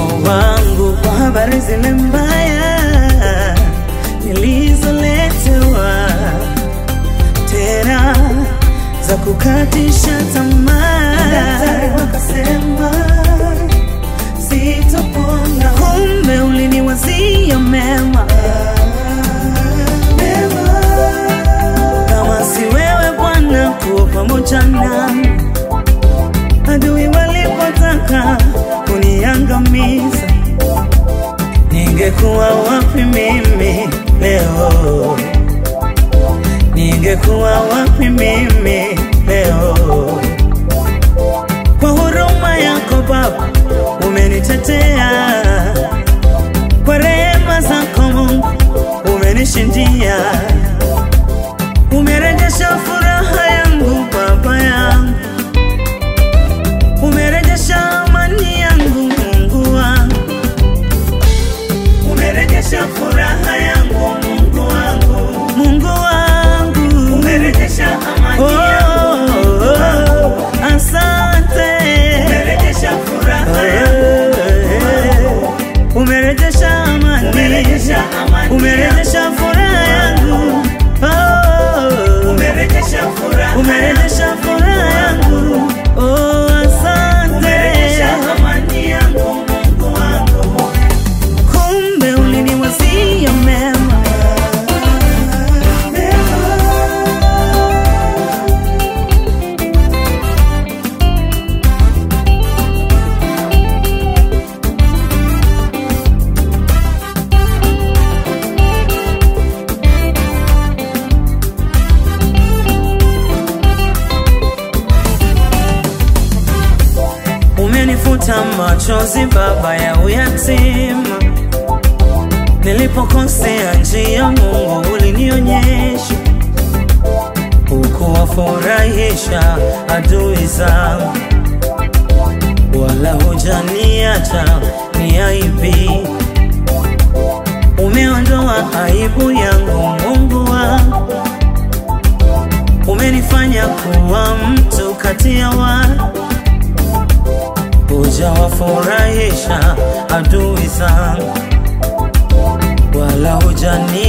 wangu kwa habari zile mbaya nilizoletewa tena za kukatisha tamaa. Daktari wakasema sitopona, kumbe uliniwazia mema mema. Kama si wewe Bwana kuwa pamoja nami, adui walipotaka kuniangamiza, ningekuwa wapi mimi leo? Ningekuwa wapi mimi leo? Kwa huruma yako Baba umenitetea, kwa rehema zako Mungu umenishindia, umerejesha furaha yangu Baba yangu, umerejesha amani yangu Mungu wangu, umerejesha furaha yangu Mungu wangu, Mungu wangu, umerejesha amani oh, yangu Mungu wangu, asante, umerejesha furaha yangu umerejesha amani, umerejesha amani, umerejesha furaha yangu, oh, umerejesha furaha, umerejesha furaha yangu, oh, asante, umerejesha amani yangu, Mungu wangu, kumbe uliniwazia mema umenifuta machozi baba ya uyatima nilipokosea njia mungu ulinionyesha ukuwafurahisha adui zangu wala hujaniacha ni aibi umeondoa aibu yangu mungu wangu umenifanya kuwa mtu kati ya watu hujawafurahisha adui zangu, wala hujani